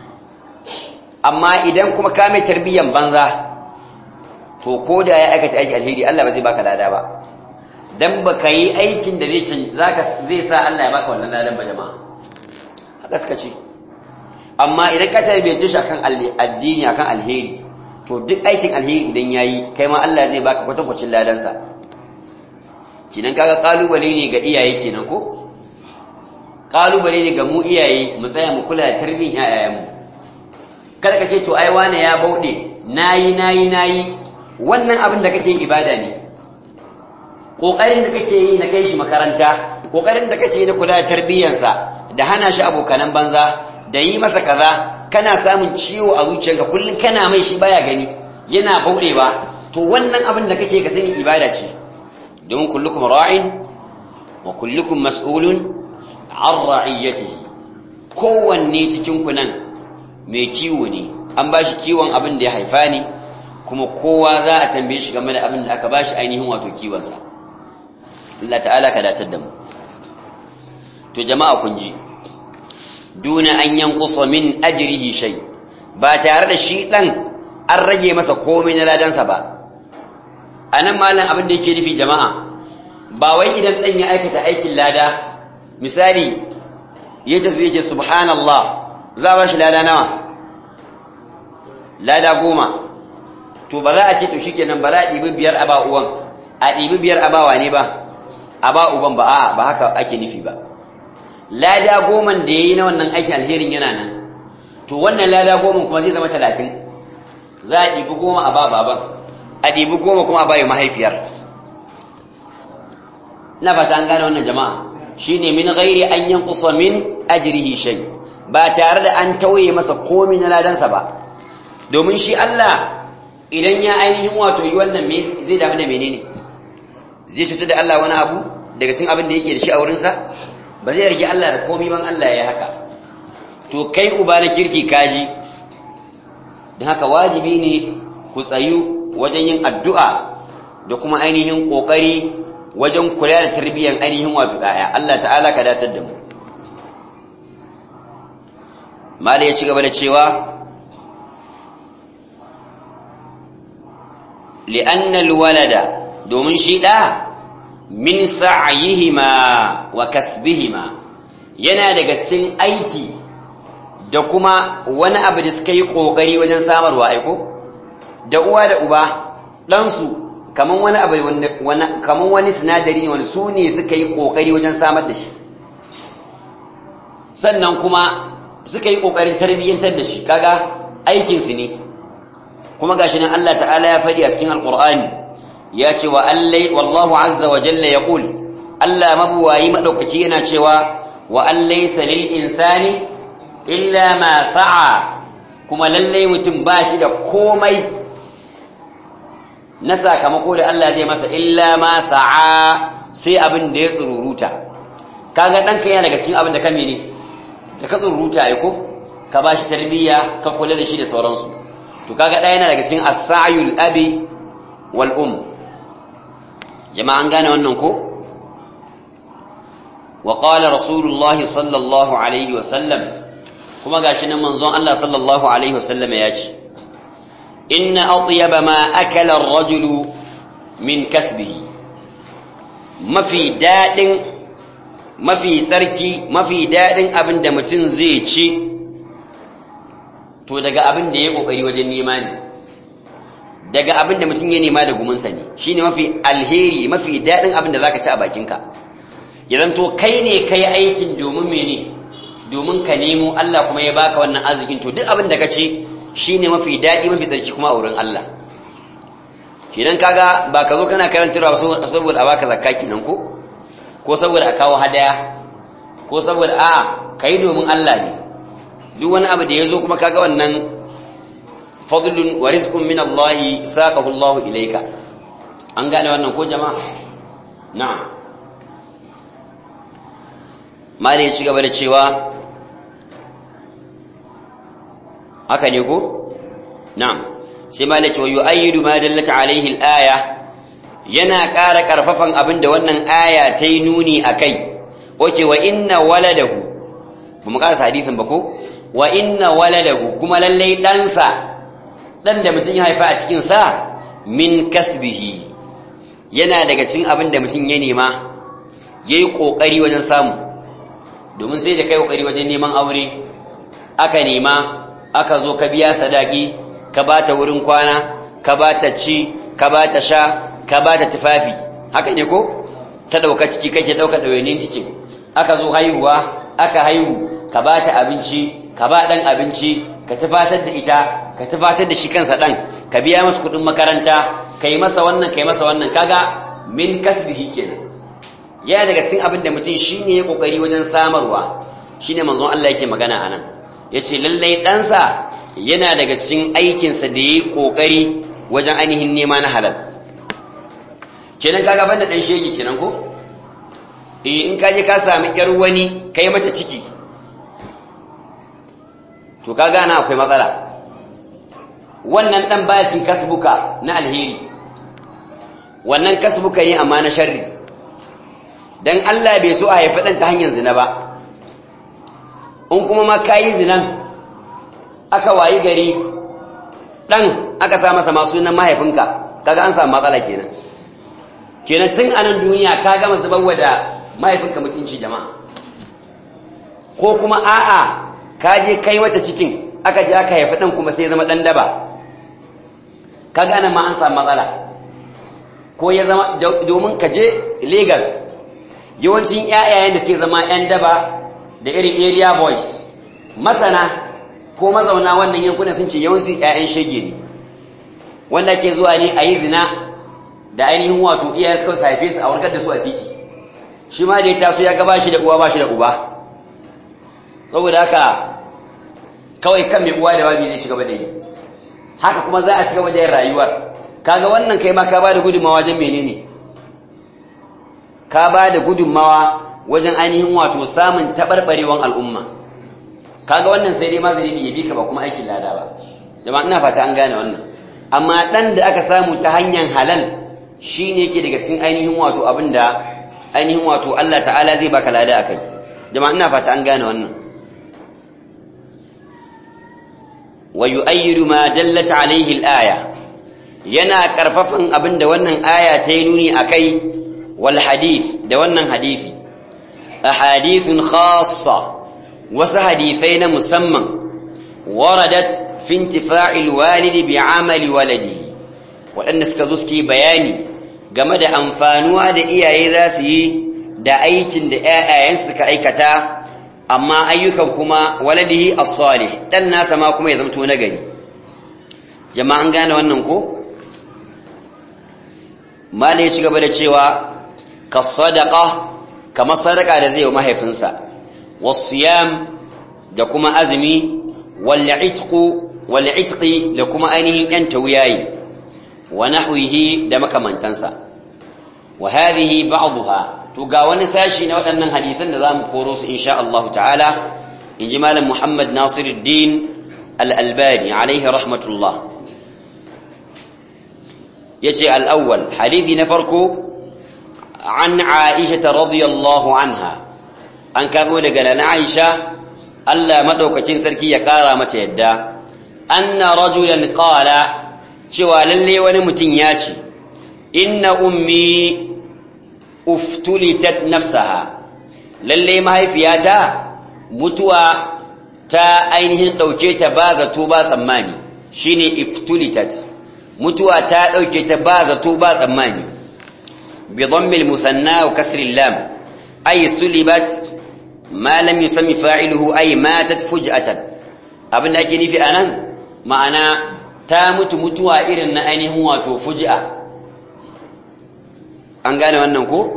amma idan kuma ka mai tarbiyyan banza to ko da ya aikata aikin alheri Allah ba zai baka lada ba dan baka yi aikin da zai zaka zai sa Allah ya baka wannan ladan ba jama'a haka suka ce amma idan ka tarbiyyace shi akan addini akan alheri to duk aikin alheri idan yayi kai ma Allah zai baka kwatankwacin ladansa kinan kaga kalubale ne ga iyaye kenan ko kalubale ne ga mu iyaye mu tsaya mu kula da tarbiyyar ƴaƴayenmu kada ka ce to ai wane ya bauɗe nayi nayi nayi wannan abin da kake ibada ne kokarin da kake yi na kai shi makaranta kokarin da kake yi na kula da tarbiyyarsa da hana shi abokanan banza da yi masa kaza kana samun ciwo a zuciyarka kullum kana mai shi baya gani yana bauɗewa to wannan abin da kake ka sani ibada ce domin kullukum ra'in wa kullukum mas'ulun an ra'iyatihi kowanne cikin ku nan mai kiwo ne an bashi kiwon abin da ya haifa ne kuma kowa za a tambaye shi game da abin da aka bashi ainihin wato kiwonsa Allah ta'ala ka datar da mu to jama'a kun ji duna an yankusa min ajrihi shay ba tare da shi dan an rage masa komai na ladansa ba anan malam abin da yake nufi jama'a ba wai idan dan ya aikata aikin lada misali ya tasbih ce subhanallah za ba shi lada nawa lada goma to ba za a ce to shikenan ba za a ɗibi biyar a ba uwan a ɗibi biyar a bawa ne ba a ba uban ba a ba haka ake nufi ba lada goman da ya yi na wannan aikin alherin yana nan to wannan lada goman kuma zai zama talatin za a ɗibi goma a ba baban a ɗibi goma kuma a bayo mahaifiyar na fata an gane wannan jama'a shi ne min gairi an yankusa min ajirihi shai ba tare da an tauye masa komi na ladansa ba domin shi Allah idan ya ainihin wato yi wannan zai damu da menene zai cutar da Allah wani abu daga cikin abin da yake da shi a wurinsa ba zai rage Allah da komi ban Allah ya haka to kai uba na kirki kaji don haka wajibi ne ku tsayu wajen yin addu'a da kuma ainihin ƙoƙari wajen kula da tarbiyyar ainihin wato ɗaya Allah ta'ala ka datar da mu mala ya ci gaba da cewa li'annal walada domin shi ɗa min sa'ayihima wa kasbihima yana daga cikin aiki da kuma wani abu da suka yi ƙoƙari wajen samarwa aiko da uwa da uba ɗansu kaman wani abu kaman wani sinadari ne wani su ne suka yi ƙoƙari wajen samar da shi sannan kuma suka yi ƙoƙarin tarbiyyantar da shi kaga aikinsu ne kuma gashi nan Allah ta'ala ya faɗi a cikin alƙur'ani ya ce wa allai wallahu azza wa jalla ya ƙul Allah mabuwayi maɗaukaki yana cewa wa allai salil insani illa ma sa'a kuma lallai mutum ba shi da komai na sakamako da Allah zai masa illa ma sa'a sai abin da ya tsururuta kaga ɗanka yana daga cikin abin da ka mene da ka tsururuta ai ko ka ba shi tarbiyya ka kula da shi da sauransu to kaga ɗaya yana daga cikin as-sa'yul abi wal um jama'an gane wannan ko wa qala rasulullahi sallallahu alaihi wa sallam kuma gashi nan manzon Allah sallallahu alaihi wa sallam ya ce inna atyaba ma akala ar-rajulu min kasbihi mafi dadin mafi tsarki mafi dadin abin da mutum zai ci to daga abin da ya kokari wajen nema ne daga abin da mutum ya nema da gumunsa ne shine mafi alheri mafi daɗin abin da zaka ci a bakinka ya zanto kai ne kai aikin domin mene domin ka nemo Allah kuma ya baka wannan arzikin to duk abin da ka ci shine mafi daɗi mafi tsarki kuma a wurin Allah kenan kaga ba ka zo kana karantarwa saboda a baka zakka kenan ko ko saboda a kawo hadaya ko saboda a kai domin Allah ne duk wani abu da ya zo kuma kaga wannan fadlun wa rizqun min Allah saqahu Allah ilayka an gane wannan ko jama'a na'am mali ya ci gaba da cewa haka ne ko na'am sai mali ya ce wa yu'ayyidu ma dallat alayhi al-aya yana ƙara ƙarfafan abin da wannan aya ta yi nuni a kai oke wa inna waladahu ba mu ƙasa hadisin ba ko wa inna waladahu kuma lallai ɗansa ɗan da mutum ya haifa a cikinsa min kasbihi yana daga cikin abin da mutum ya nema ya yi ƙoƙari wajen samu domin sai da kai ƙoƙari wajen neman aure aka nema aka zo ka biya sadaki ka ba ta wurin kwana ka ba ta ci ka ba ta sha ka ba ta tufafi haka ne ko ta ɗauka ciki kake ɗauka ɗawainin cikin aka zo haihuwa aka haihu ka ba ta abinci ka ba ɗan abinci ka tafatar da ita ka tafatar da shi kansa ɗan ka biya masa kuɗin makaranta ka yi masa wannan ka yi masa wannan kaga min kasbihi kenan yana daga cikin abin da mutum shine ya kokari wajen samarwa shine manzon Allah yake magana anan yace lallai ɗansa yana daga cikin aikinsa da yayi kokari wajen ainihin nema na halal kenan kaga banda dan shege kenan ko eh in kaje ka sami yar wani kai mata ciki to kaga na akwai matsala wannan dan baya cikin kasbuka na alheri wannan kasbuka yi amma na sharri dan Allah bai so a haifi dan ta hanyar zina ba in kuma ma kayi zinan aka wayi gari dan aka sa masa masu sunan mahaifinka kaga an samu matsala kenan kenan tun anan duniya ka gama zubarwa da mahaifinka mutunci jama'a ko kuma a'a ka je kai mata cikin aka je aka haifi dan kuma sai ya zama dan daba kaga anan ma an samu matsala ko ya zama domin ka je Lagos yawancin ƴaƴayen da suke zama ƴan daba da irin area boys masana ko mazauna wannan yankunan sun ce yawanci ƴaƴan shege ne wanda ke zuwa ne a yi zina da ainihin wato iyayen suka haife su a warkar da su a titi shi ma da ya taso ya gaba shi da uwa ba shi da uba saboda haka kawai kan mai uwa da babi zai ci gaba da yi haka kuma za a ci gaba da yin rayuwar kaga wannan kai ma ka ba da gudunmawa wajen menene ka ba da gudunmawa wajen ainihin wato samun taɓarɓarewan al'umma kaga wannan sai dai ma zai ya bi ka ba kuma aikin lada ba jama'a ina fata an gane wannan amma ɗan da aka samu ta hanyar halal shi ne yake daga cikin ainihin wato abin da ainihin wato Allah ta'ala zai baka lada a kai jama'a ina fata an gane wannan wa yu'ayyidu ma dallat alaihi al-aya yana karfafan abin da wannan aya ta yi nuni akai wal hadith da wannan hadisi ahadithun khassa wasu hadisai na musamman waradat fi intifa'il walidi bi amali waladihi waɗanda suka zo suke bayani game da amfanuwa da iyaye za su yi da aikin da ƴaƴayen suka aikata amma ayyukan kuma waladihi as-salih dan nasa ma kuma ya zamto nagari jama'an gane wannan ko mala ya ci gaba da cewa ka sadaqa kamar sadaka da zai yi mahaifinsa wasiyam da kuma azumi wal itqu wal itqi da kuma ainihin yan tawiyayi wa nahwihi da makamantansa wa hadhihi ba'dha to ga wani sashi na waɗannan hadisan da zamu koro su insha Allah ta'ala inji malam Muhammad Nasiruddin al-Albani alaihi rahmatullah yace al-awwal hadisi na farko an Aisha radiyallahu anha an kamo daga lana Aisha Allah madaukakin sarki ya kara mata yadda anna rajulan qala cewa lalle wani mutum ya ce inna ummi uftulitat nafsaha lalle mahaifiyata mutuwa ta ainihin dauke ta ba zato ba tsammani shine iftulitat mutuwa ta dauke ta ba zato ba tsammani bi dhammil musanna wa kasri lam ay sulibat ma lam yusammi fa'iluhu ay matat fuj'atan abinda ake nufi anan ma'ana ta mutu mutuwa irin na ainihin wato fuji'a an gane wannan ko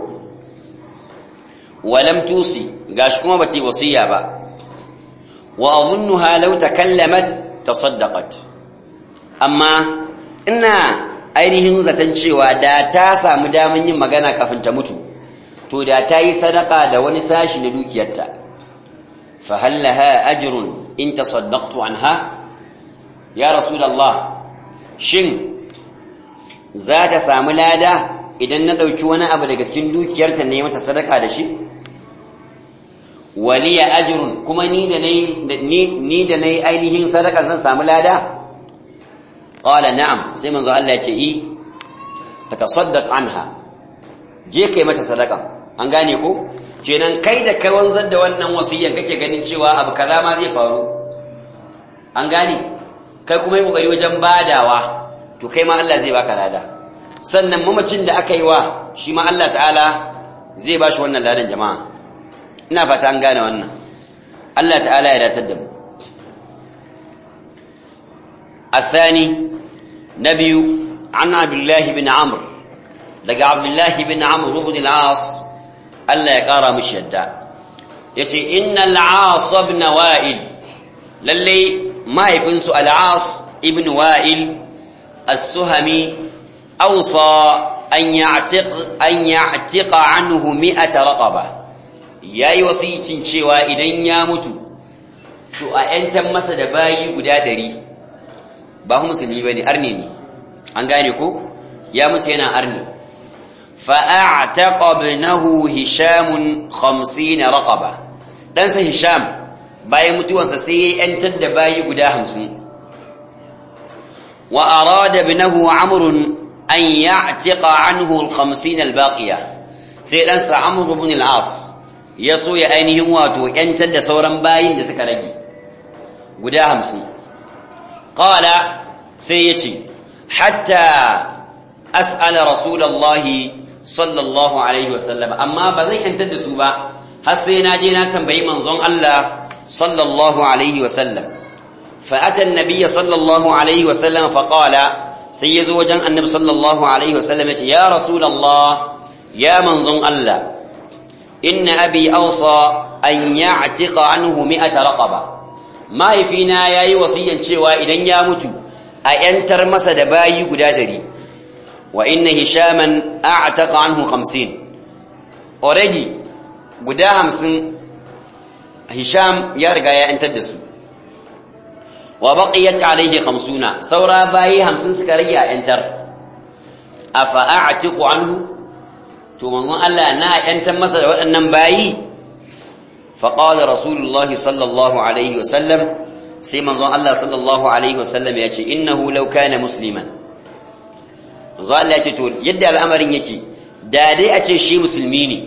walam tusi gashi kuma bata yi wasiya ba wa adhunnuha law takallamat tasaddaqat amma ina ainihin zaton cewa da ta samu daman yin magana kafin ta mutu to da ta yi sadaka da wani sashi na dukiyarta fa hal laha ajrun in tasaddaqtu anha ya rasulallah shin za ta samu lada idan na ɗauki wani abu daga cikin dukiyarta ne mata sadaka da shi waliya ajrun kuma ni da ni da nayi ainihin sadaka zan samu lada qala na'am sai manzo Allah ya ce i fatasaddaq anha je kai mata sadaka an gane ko kenan kai da kai wanzar da wannan wasiyyan kake ganin cewa abu kaza ma zai faru an gane kai kuma yi kokari wajen badawa to kai ma Allah zai baka lada sannan mamacin da aka yi wa shi ma Allah ta'ala zai ba shi wannan ladan jama'a ina fata an gane wannan Allah ta'ala ya datar da mu الثاني نبي عن عبد الله بن عمرو لقى عبد الله بن عمرو بن العاص ألا يقارى مش يدع يتي إن العاص بن وائل للي ما يفنس العاص ابن وائل السهمي أوصى أن يعتق أن يعتق عنه مئة رقبة يا وصيتين شوى إذن يموت to a ‘yantan masa da bayi guda ɗari ba musulmi ba ne arne ne an gane ko ya mutu yana arne fa'a'taqa ibnahu hishamun 50 raqaba dan sa hisham bayan mutuwarsa sai ya yantar da bayi guda 50 wa arada ibnahu amr an ya'tiqa anhu al-50 al-baqiya sai dan sa amr ibn al-as ya so ya ainihin wato yantar da sauran bayin da suka rage guda 50 qala sai yace hatta as'ala rasulullahi sallallahu alaihi wasallam amma ba zan yantar da su ba har sai na je na tambayi manzon Allah sallallahu alaihi wasallam fa ata annabiyya sallallahu alaihi wasallam fa qala sai yazo wajen annabi sallallahu alaihi wasallam yace ya rasulullah ya manzon Allah inna abi awsa an ya'tiqa anhu 100 raqaba mahaifina yayi wasiyan cewa idan ya mutu a yantar masa da bayi guda dari wa inna hishaman a'taqa anhu 50 already guda 50 hisham ya riga ya yantar da su wa baqiyat alayhi 50 saura bayi 50 suka rage a yantar afa a'tiqu anhu to manzon Allah na yantar masa da waɗannan bayi fa qala rasulullahi sallallahu alaihi wasallam sai manzon Allah sallallahu alaihi wasallam ya ce innahu law kana musliman manzo Allah ya ce to yadda al'amarin yake da dai a ce shi musulmi ne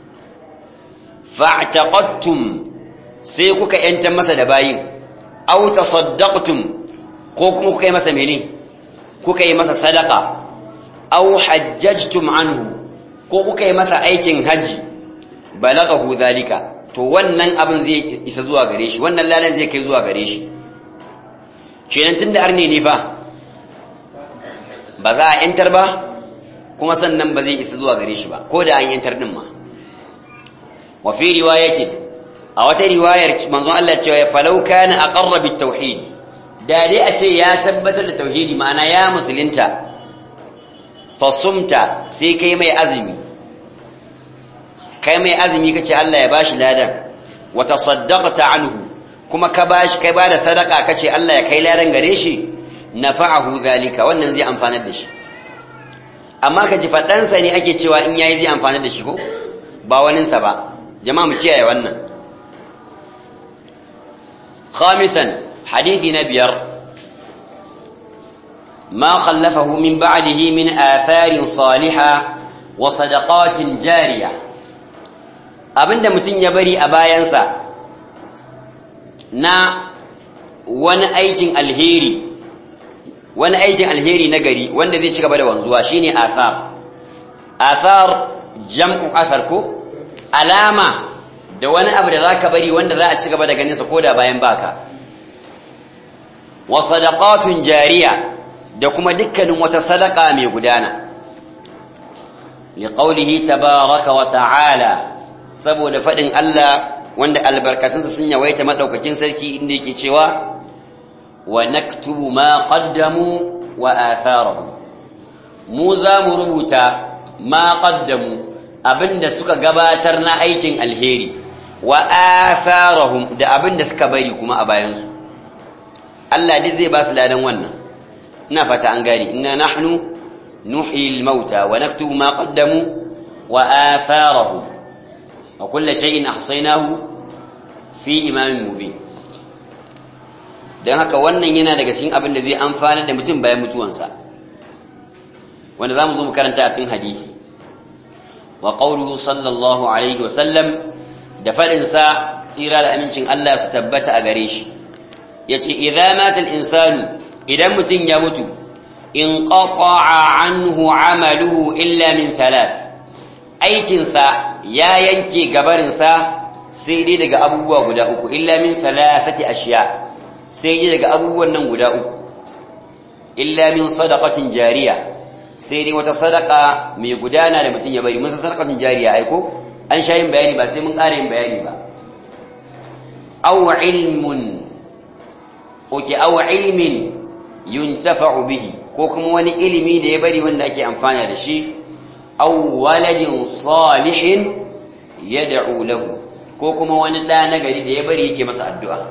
fa'taqattum sai kuka yanta masa da bayin aw tasaddaqtum ko kuma kuka yi masa mene kuka yi masa sadaka aw hajjajtum anhu ko kuka yi masa aikin haji balaghahu zalika to wannan abin zai isa zuwa gare shi wannan lalan zai kai zuwa gare shi kenan tunda arne ne fa ba za a yantar ba kuma sannan ba zai isa zuwa gare shi ba ko da an yantar din ma wa fi riwayatin a wata riwayar manzon Allah cewa falau kana aqarra bit tauhid da dai a ce ya tabbatar da tauhidi ma'ana ya musulunta fasumta sai kai mai azumi kai mai azumi kace Allah ya bashi ladan wa tasaddaqta anhu kuma ka bashi kai bada sadaka kace Allah ya kai ladan gare shi nafa'ahu zalika wannan zai amfanar da shi amma ka ji fadansa ne ake cewa in yayi zai amfanar da shi ko ba waninsa ba jama'a mu kiyaye wannan khamisan hadisi na biyar ما خلفه من بعده من آثار صالحة وصدقات جارية abinda mutum ya bari a bayansa na wani aikin alheri wani aikin alheri na gari wanda zai ci gaba da wanzuwa shine athar athar jam'u athar ko alama da wani abu da zaka bari wanda za a ci gaba da ganin sa koda bayan baka wa sadaqatun jariya da kuma dukkanin wata sadaka mai gudana liqaulihi tabaaraka wa ta'ala saboda fadin Allah wanda albarkatunsa sun yawaita madaukakin sarki inda yake cewa wa naktubu ma qaddamu wa atharahum mu za mu rubuta ma qaddamu abinda suka gabatar na aikin alheri wa atharahum da abinda suka bari kuma a bayansu Allah duk zai ba su ladan wannan ina fata an gani inna nahnu nuhyi al-mauta wa naktubu ma qaddamu wa atharahum wa kullu shay'in ahsaynahu fi imamin mubin dan haka wannan yana daga cikin abin da zai amfana da mutum bayan mutuwansa wanda zamu zo mu karanta a cikin hadisi wa qawluhu sallallahu alaihi wa sallam da fadin sa tsira da amincin Allah su tabbata a gare shi yace idza mata al-insanu idan mutum ya mutu in qata'a anhu amaluhu illa min thalath aikinsa ya yanke gabarinsa sai dai daga abubuwa guda uku illa min thalathati ashiya sai dai daga abubuwan nan guda uku illa min sadaqatin jariya sai dai wata sadaka mai gudana da mutum ya bari musa sadaqatin jariya aiko an sha yin bayani ba sai mun ƙara yin bayani ba aw ilmun oke aw ilmin yuntafa'u bihi ko kuma wani ilimi da ya bari wanda ake amfana da shi aw waladin salihin yad'u lahu ko kuma wani da nagari da ya bari yake masa addu'a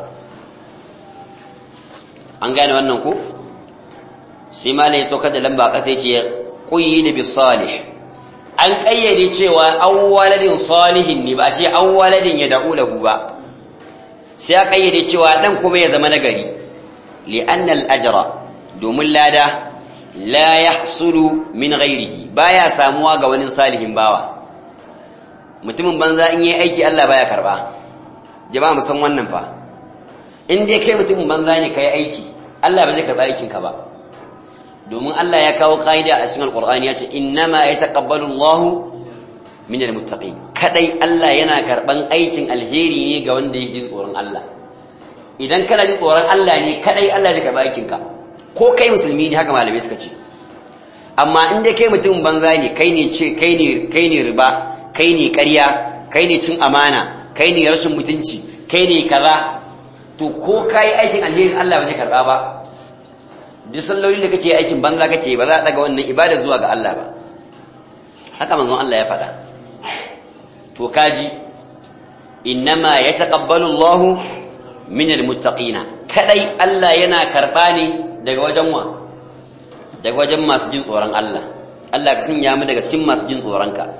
an gane wannan ko sai malai saukar da lamba kasa yace qayyid bis salih an kayyade cewa aw waladin salihin ne ba a ce aw waladin yad'u lahu ba sai a kayyade cewa dan kuma ya zama nagari li'anna al-ajra domin lada la yahsulu min ghairihi baya samuwa ga wani salihin bawa mutumin banza in yi aiki Allah baya karba jama'a mu san wannan fa in dai kai mutumin banza ne kai aiki Allah ba zai karba aikin ka ba domin Allah ya kawo kaida a cikin alqur'ani ya ce innama yataqabbalu Allahu min almuttaqin kadai Allah yana karban aikin alheri ne ga wanda yake tsoron Allah idan kana jin tsoron Allah ne kadai Allah zai karba aikin ka ko kai musulmi ne haka malamai suka ce amma in dai kai mutum banza ne kai ne ce kai ne kai ne riba kai ne ƙarya kai ne cin amana kai ne rashin mutunci kai ne kaza to ko kai aikin alheri Allah ba zai karba ba duk sallolin da kake aikin banza kake ba za a daga wannan ibada zuwa ga Allah ba haka manzon Allah ya faɗa to kaji innama yataqabbalu Allahu min almuttaqina kadai Allah yana karba ne daga wajen wa daga wajen masu jin tsoron Allah Allah ka sanya mu daga cikin masu jin tsoron ka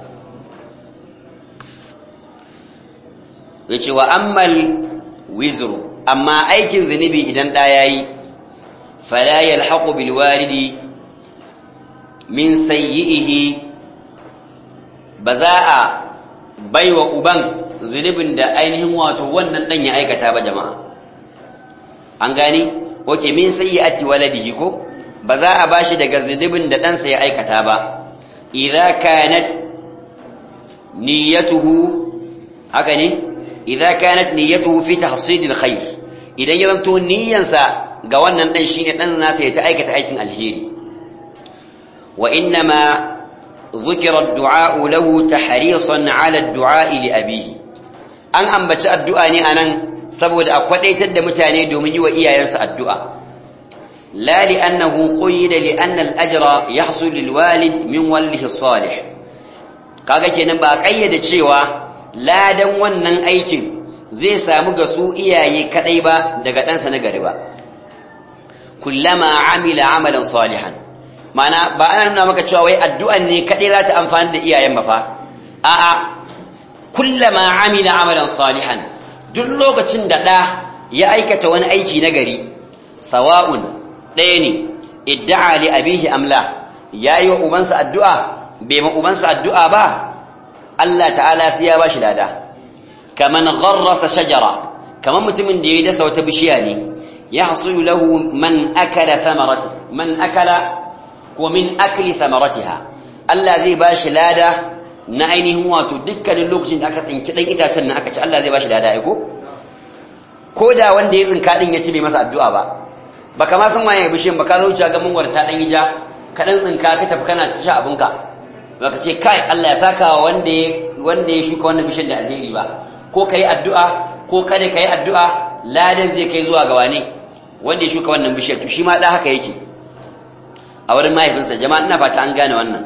yace wa ammal wizru amma aikin zunubi idan da yayi fala yalhaqu bil walidi min sayyihi baza'a baiwa uban zunubin da ainihin wato wannan dan ya aikata ba jama'a an gani oke min sayyi'ati waladihi ko ba za a bashi daga zunubin da ɗansa ya aikata ba idza kanat niyyatuhu haka ne idza kanat niyyatuhu fi tahsil alkhair idan ya zanto niyyansa ga wannan dan shine dan nasa ya ta aikata aikin alheri wa innama ذكر الدعاء له تحريصا على الدعاء لأبيه an ambaci addu'a ne anan saboda a kwadaitar da mutane domin yi wa iyayensa addu'a la li annahu quyida li anna al-ajra yahsul lil walid min walihi salih kaga kenan ba kayyade cewa ladan wannan aikin zai samu ga su iyaye kadai ba daga ɗansa na gari ba kullama amila amalan salihan mana ba ana nuna maka cewa wai addu'an ne kadai za ta amfani da iyayen ba fa a'a kullama amila amalan salihan duk lokacin da ɗa ya aikata wani aiki na gari sawa'un ɗaya ne idda'a li abihi amla ya yi wa ubansa addu'a bai ma ubansa addu'a ba Allah ta'ala sai ya ba shi lada kaman gharrasa shajara kaman mutumin da ya dasa wata bishiya ne ya hasulu lahu man akala thamarati man akala ko min akli thamaratiha Allah zai ba shi lada na ainihin wato dukkanin lokacin da aka tsinki dan itacen nan aka ci Allah zai ba shi lada aiko ko da wanda ya tsinka din ya ci bai masa addu'a ba baka ma san waye bishiyan baka zo wuce ga mungwar ta dan hija ka dan tsinka ka tafi kana ta sha abinka baka ce kai Allah ya saka wa wanda ya wanda ya shuka wannan bishiyan da alheri ba ko kai addu'a ko kada kai addu'a ladan zai kai zuwa ga wane wanda ya shuka wannan bishiyar to shi ma da haka yake a wurin mahaifinsa jama'a ina fata an gane wannan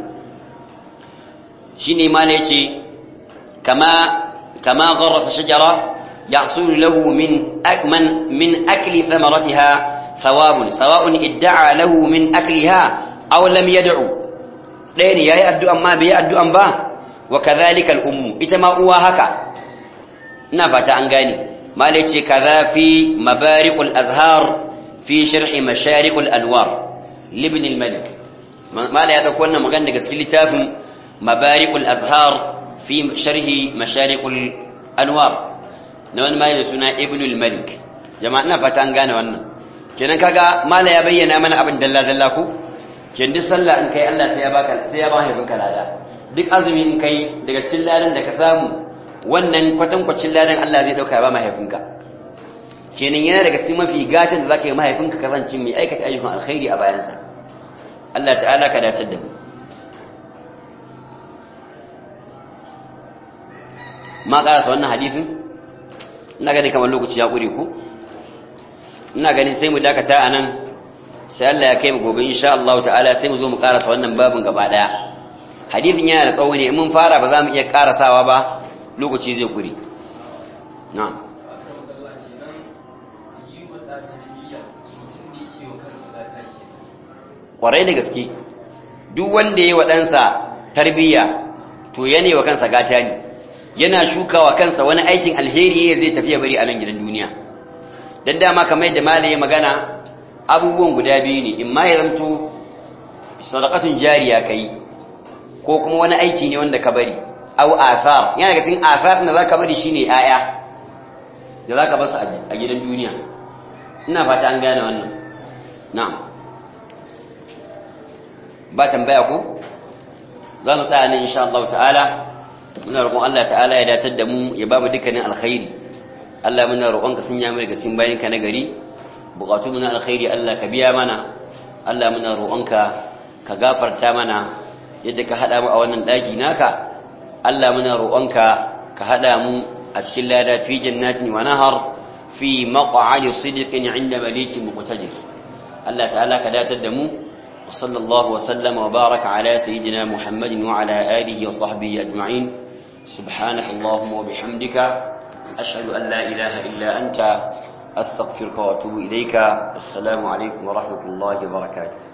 shine ma ne yace kama kama gharasa shajara yahsul lahu min akman min akli thamaratiha ثواب سواء ادعى له من أكلها أو لم يدعو ɗaya ne ya yi addu'an ma bai yi addu'an ba wa kazalikal ummu ita ma uwa haka ina fata an gane malai ce kaza fi mabarikul azhar fi sharhi masharikul anwar libn al-malik malai ya dauko wannan magana daga cikin littafin mabarikul azhar fi sharhi masharikul anwar na wani mai da suna ibn al-malik jama'a ina fata an gane wannan kenan kaga mala ya bayyana mana abin dalla dalla ko ken duk sallah in kai Allah sai ya baka sai ya ba haifin ka lada duk azumi in kai daga cikin ladan da ka samu wannan kwatankwacin ladan Allah zai dauka ba mahaifinka kenan yana daga cikin mafi gatan da zaka yi mahaifinka kasance mai aikata ayyukan alkhairi a bayansa Allah ta'ala ka dace da mu ma karasa wannan hadisin ina gani kamar lokaci ya kure ku ina gani sai mu dakata anan sai Allah ya kai mu gobe insha Allah ta'ala sai mu zo mu karasa wannan babin gaba daya hadisin yana da tsawo ne in mun fara ba za mu iya karasawa ba lokaci zai kure na'am kwarai da gaske duk wanda ya yi wa ɗansa tarbiyya to yana wa kansa gata ne yana shukawa kansa wani aikin alheri zai tafiya bari a nan gidan duniya don dama kamar yadda malaye magana abubuwan guda biyu ne in ma ya zamto sadakatun jariya ka yi ko kuma wani aiki ne wanda ka bari au athar yana daga cikin athar da za ka bari shine 'ya'ya da za ka basu a gidan duniya ina fata an gane wannan na'am ba tambaya ko za mu tsaya ne insha Allah ta'ala muna roƙon Allah ta'ala ya datar da mu ya ba mu dukkanin alkhairi Allah muna roƙon ka sanya mai gasin bayan ka na gari buƙatu mu na alkhairi Allah ka biya mana Allah muna roƙon ka ka gafarta mana yadda ka hada mu a wannan daki naka Allah muna roƙon ka ka hada mu a cikin lada fi jannatin wa nahar fi maq'adi sidqin 'inda malikin muqtadir Allah ta'ala ka datar da mu وصلى الله وسلم وبارك على سيدنا محمد وعلى آله وصحبه أجمعين سبحانك اللهم وبحمدك أشهد أن لا إله إلا أنت أستغفرك وأتوب إليك السلام عليكم ورحمة الله وبركاته